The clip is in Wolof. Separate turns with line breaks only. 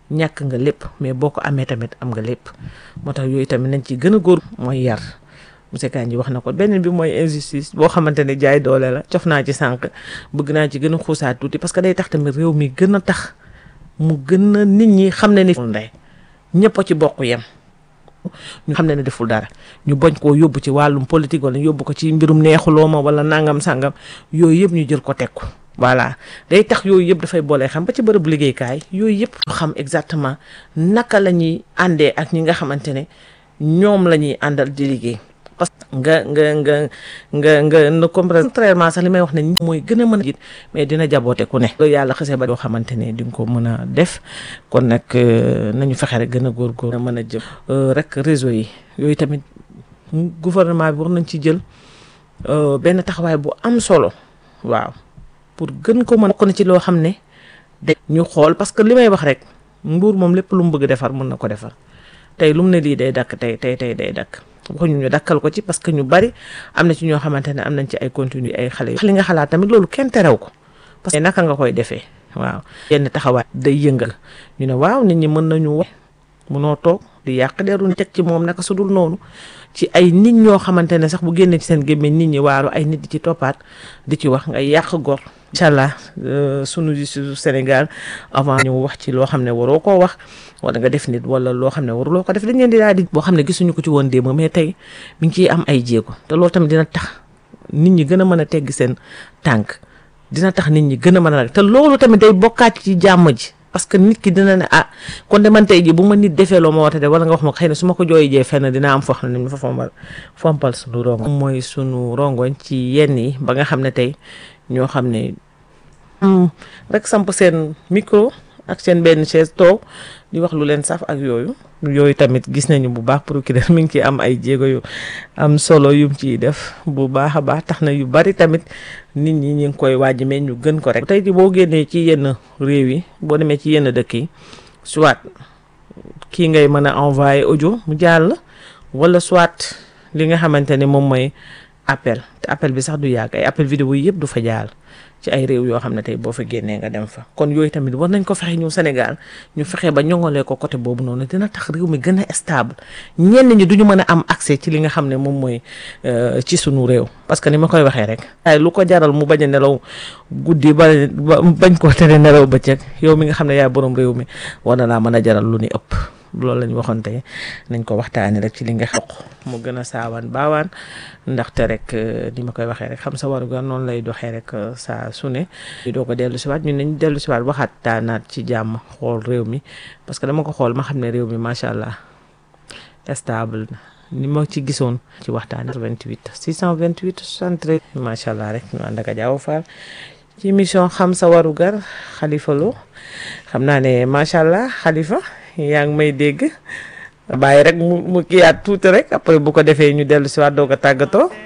ñàkk nga lépp mais boo ko amee tamit am nga lépp moo tax yooyu tamit nañ ci gën a góor mooy yar monsieur Kandji wax na ko beneen bi mooy injustice boo xamante ne jaay doole la cof naa ci sànq bëgg naa ci gën a xuusaat tuuti parce que day tax tamit réew mi gën a tax mu gën a nit ñi xam ne ni ndey ñëpp a ci bokk yem ñu xam ne ne deful dara ñu bañ koo yóbbu ci wàllum politique wala yóbbu ko ci mbirum neexuloo ma wala nangam sangam yooyu yëpp ñu jël ko teg ko voilà day tax yooyu yëpp dafay boole xam ba ci bërëb liggéeykaay yooyu yëpp xam exactement naka la ñuy àndee ak ñi nga xamante ne ñoom la ñuy àndal di liggéey parce que nga nga nga nga nga na comprendre contrairement sax li may wax ne ñi mooy gën a mën a jiit mais dina jaboote ku ne loolu yàlla xasee ba yoo xamante ne di nga ko mën a def kon nag nañu fexe rek gën a góorgóor mën a jëm rek réseau yi yooyu tamit gouvernement bi war nañ ci jël benn taxawaay bu am solo waaw pour gën ko mën bokk na ci loo xam ne da ñu xool parce que li may wax rek nguur moom lépp lu mu bëgg defar mën na ko defar tey lu mu ne lii day dakk tey tey tey day dakk waxuñu ñu dakkal ko ci parce que ñu bari am na ci ñoo xamante ne am nañ ci ay contenu ay xale yu li nga xalaat tamit loolu kenn terew ko parce que naka nga koy defee waaw yenn taxawaay day yëngal ñu ne waaw nit ñi mën nañu wax mënoo toog di yàq deru teg ci moom naka su dul noonu ci ay nit ñoo xamante ne sax bu génnee ci seen gémmiñ nit ñi waaru ay nit di ci toppaat di ci wax nga yàq gor incha allah sunu justice Sénégal avant ñu wax ci loo xam ne waroo koo wax wala nga def nit wala loo xam ne waruloo ko def dañ leen di daal di boo xam ne gisuñu ko ci woon démb mais tey mi ngi ciy am ay jéego te loolu tamit dina tax nit ñi gën a mën a tegg seen tànk dina tax nit ñi gën a mën a te loolu tamit day bokkaat ci jàmm ji parce que nit ki dina ne ah kon de man tey ji bu ma nit defee loo ma woote de wala nga wax ma xëy na su ma ko jooy jee fenn dina am foo xam ne ñu fa fompal fompal suñu rongoñ mooy sunu rongoñ ci yenn yi ba nga xam ne tey ñoo xam ne rek samp seen micro ak seen benn chaise toog di wax lu leen saf ak yooyu yooyu tamit gis nañu bu baax procureur mi ngi ciy am ay jéego yu am solo yum ciy def bu baax a baax tax na yu bari tamit nit ñi ñu ngi koy waaj mais ñu gën ko rek. tey ji boo génnee ci yenn réew yi boo demee ci yenn dëkk yi soit kii ngay mën a envoyer audio mu jàll wala soit li nga xamante ne moom mooy appel te appel bi sax du yàgg ay appel vidéo yi yëpp du fa jàll. ci ay réew yoo xam ne tey boo fa génnee nga dem fa kon yooyu tamit war nañ ko fexe ñëw Sénégal ñu fexe ba ñongolee ko côté boobu noonu dina tax réew mi gën a stable ñenn ñi duñu mën a am accès ci li nga xam ne moom mooy ci sunu réew parce que ni ma koy waxee rek ay lu ko jaral mu bañ a nelaw guddi ba bañ koo tere nelaw bëccëg yow mi nga xam ne yaay borom réew mi war na laa mën a jaral lu ni ëpp loolu lañ waxoon tey nañ ko waxtaanee rek ci li nga xoq mu gën a saawaan baawaan ndaxte rek ni ma koy waxee rek xam sa warugar noonu lay doxee rek saa su ne doo ko dellu siwaat ñun nañ dellu siwaat waxaat taanaat ci jàmm xool réew mi parce que dama ko xool ma xam ne réew mi macha allah stable ni ma ci gisoon ci waxtaan 28 628 73 macha allah rek ñu ànd ak Diaw Fall ci émission xam sa warugar Khalifa Lo xam naa ne macha allah Khalifa yaa ngi may dégg bàyyi rek mu mu kiyaat tuuti rek après bu ko defee ñu dellu si waat doo ko tàggatoo